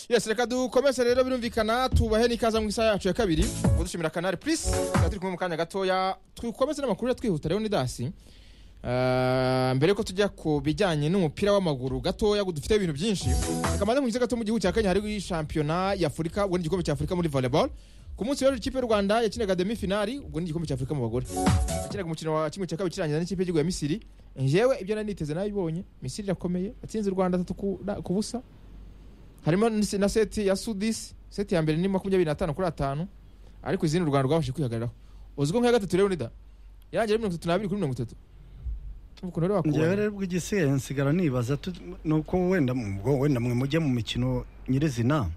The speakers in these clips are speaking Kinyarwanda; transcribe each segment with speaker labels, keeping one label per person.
Speaker 1: yesi reka dukomeze rero birumvikana tubahe n'ikaza mu isaha yacu ya kabiri dushimira kanari purisi tukaba turi kumwe mu kanya gatoya dukomeze n'amakuru ya twihuta rero ni dasi Ah, mbere yuko tujya ku bijyanye n'umupira w'amaguru gatoya dufite ibintu byinshi kamaze mu gice gato mu gihugu cya kenya hari shampiyona y'afurika ubwo ni igikombe cya afurika muri volleyball ku munsi w'ejo ikipe y'u rwanda yakinaga demi finali ubwo ni igikombe cya afurika mu bagore yakinaga umukino wa kimwe cya kabiri kirangira n'ikipe y'igihugu ya misiri njyewe ibyo nari niteze nabibonye misiri irakomeye yatsinze u rwanda atatu ku- na- ku busa harimo n'isi- na seti ya sudisi seti ya mbere ni makumyabiri n'atanu kuri atanu ariko izindi u rwanda rwabashije kwihagararaho uziko nk'iya gatatu rero nida yarangiye ari mirongo itatu n'abiri kuri mirongo itatu ukuntu rero
Speaker 2: ngewe
Speaker 1: wakubona
Speaker 2: rero ubw'igisigaye nsigara nibaza tu- ni uko wenda mu- ubwo wenda mwe mujye mu mikino nyirizina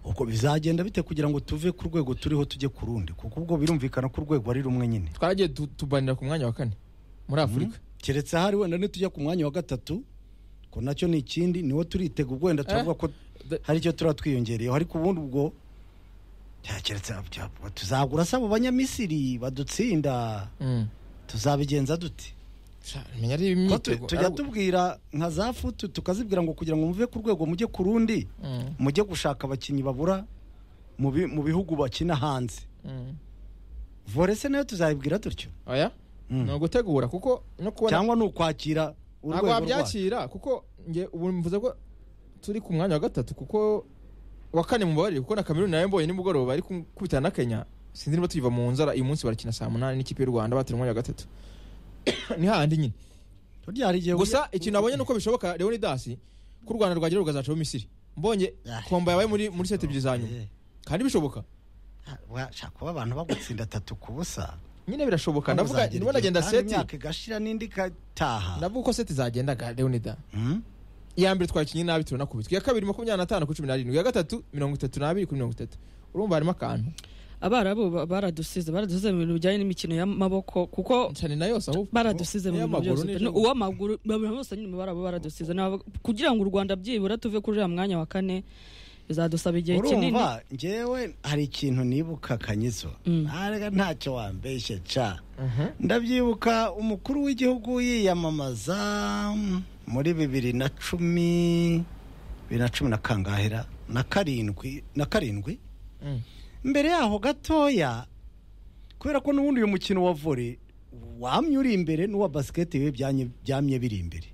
Speaker 2: uko bizagenda bite kugira ngo tuve ku rwego turiho tujye ku rundi kuko ubwo birumvikana ko urwego ari rumwe nyine
Speaker 1: twaragiye tu- tubanira ku mwanya wa kane muri afurika
Speaker 2: keretse ahari wenda nitujya ku mwanya wa gatatu ko nacyo ni ikindi niwo turitega ubwo wenda turavuga ko
Speaker 1: the-
Speaker 2: hari icyo turaba twiyongereyeho ariko ubundi ubwo ya, keretse ya, tuzagura se abo banyamisiri badutsinda
Speaker 1: Mm.
Speaker 2: tuzabigenza dute
Speaker 1: Sha, menya ari
Speaker 2: Ko tu-
Speaker 1: imyitego
Speaker 2: tujya tubwira nka za futu tukazibwira ngo kugira ngo muve ku rwego mujye ku rundi
Speaker 1: Mm,
Speaker 2: mujye gushaka abakinnyi babura mu bi- mu bihugu bakina hanze
Speaker 1: mm.
Speaker 2: vore se nayo tuzayibwira dutyo
Speaker 1: oya
Speaker 2: Mm.
Speaker 1: ni ugutegura kuko no kubona
Speaker 2: cyangwa ni ukwakira
Speaker 1: ntabwo
Speaker 2: urwego rwacu
Speaker 1: wabyakira kuko nge ubu mvuze ko turi ku mwanya wa gatatu kuko wa kane mu mbabarire kuko na kameruni nayo mbonye nimugoroba ari kubitana na kenya sinzi niba tuyiva mu nzara uyu munsi barakina saa munani n'ikipe y'u rwanda batera umwanya wa gatatu ni hahandi nyine
Speaker 2: burya hari igihe
Speaker 1: gusa ikintu nabonye ni uko bishoboka leonidasi ko u rwanda rwagira rugazacaho misiri mbonye
Speaker 2: Ah.
Speaker 1: komba yabaye muri muri seti ebyiri za nyuma kandi bishoboka
Speaker 2: washaka kuba abantu bagutsinda atatu ku busa
Speaker 1: nyine birashoboka ndavuga
Speaker 2: Uzagera
Speaker 1: ndimo ndagenda
Speaker 2: igihe kandi
Speaker 1: seti
Speaker 2: imyaka igashira n'indi igataha
Speaker 1: ndavuga uko seti zagendaga leonida
Speaker 2: Mm?
Speaker 1: iya mbere twakinnye nabi turanakubitwa iya kabiri makumyabiri n'atanu kuri cumi n'arindwi iya gatatu mirongo itatu n'abiri kuri mirongo itatu urumva harimo akantu
Speaker 3: abarabu ba- baradusize baradusize mu bintu bijyanye n'imikino y'amaboko kuko
Speaker 1: cyane na yose ahubwo
Speaker 3: baradusize mu bintu
Speaker 1: Iy'amaguru
Speaker 3: byose
Speaker 1: n'ijambo.
Speaker 3: No, uw'amaguru babiri bose nyine mu barabu baradusize Nabo- kugira ngo u rwanda byibura tuve kuri uriya mwanya wa kane bizadusaba igihe kinini
Speaker 2: urumva ngewe hari ikintu nibuka kanyizo ntarega ntacyo wambeshye ca
Speaker 1: Mhm.
Speaker 2: ndabyibuka umukuru w'igihugu yiyamamaza mm, muri bibiri na cumi bibiri na cumi na kangahera na karindwi na karindwi
Speaker 1: Mm.
Speaker 2: mbere yaho gatoya kubera ko n'ubundi uyu mukino wa vore wamye uri imbere n'uwa basiketi we byanye- byamye biri imbere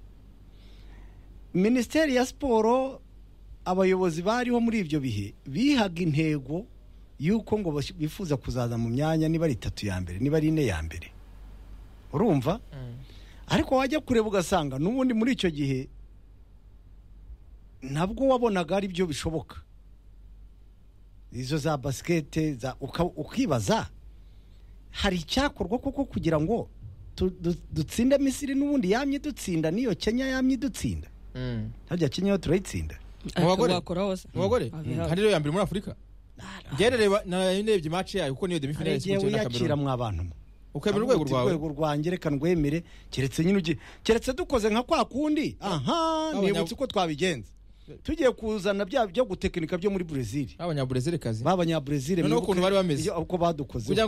Speaker 2: minisiteri ya siporo abayobozi bariho muri ibyo bihe bihaga intego y'uko ngo bas- bifuza kuzaza mu myanya niba ari itatu ya mbere niba ari ine ya mbere urumva
Speaker 1: Mm.
Speaker 2: ariko wajya kureba ugasanga n'ubundi muri icyo gihe nabwo wabonaga ari byo bishoboka izo za basikete za- uka- ukibaza hari icyakorwa koko kugira ngo tu- du- dutsinde misiri n'ubundi yamye dutsinda n'iyo kenya yamye dutsinda
Speaker 1: Mm.
Speaker 2: harya kenya yo turayitsinda
Speaker 1: mu bagore?
Speaker 3: wakora hose
Speaker 1: mu bagore
Speaker 3: Abihaba.
Speaker 1: kandi rero ya mbere muri afurika gerereba narebye mace yayo kuko niyo demi
Speaker 2: hari
Speaker 1: finale
Speaker 2: igihe
Speaker 1: yasimbukira na
Speaker 2: wiyakira
Speaker 1: kameruni
Speaker 2: mwa bantu mwe
Speaker 1: ukemera urwego
Speaker 2: Avuga uti,
Speaker 1: rwawe
Speaker 2: urwego rwanjye reka ndwemere keretse nyine ugiye keretse dukoze nka kwa kundi aha
Speaker 1: Abanya-
Speaker 2: nibutse uko twabigenza tugiye kuzana bya byo gutekinika byo muri brezil
Speaker 1: b'abanyaburezerekazi
Speaker 2: b'abanyabrezil
Speaker 1: Noneho ukuntu bari bameze.
Speaker 2: uko badukoze
Speaker 1: Ujya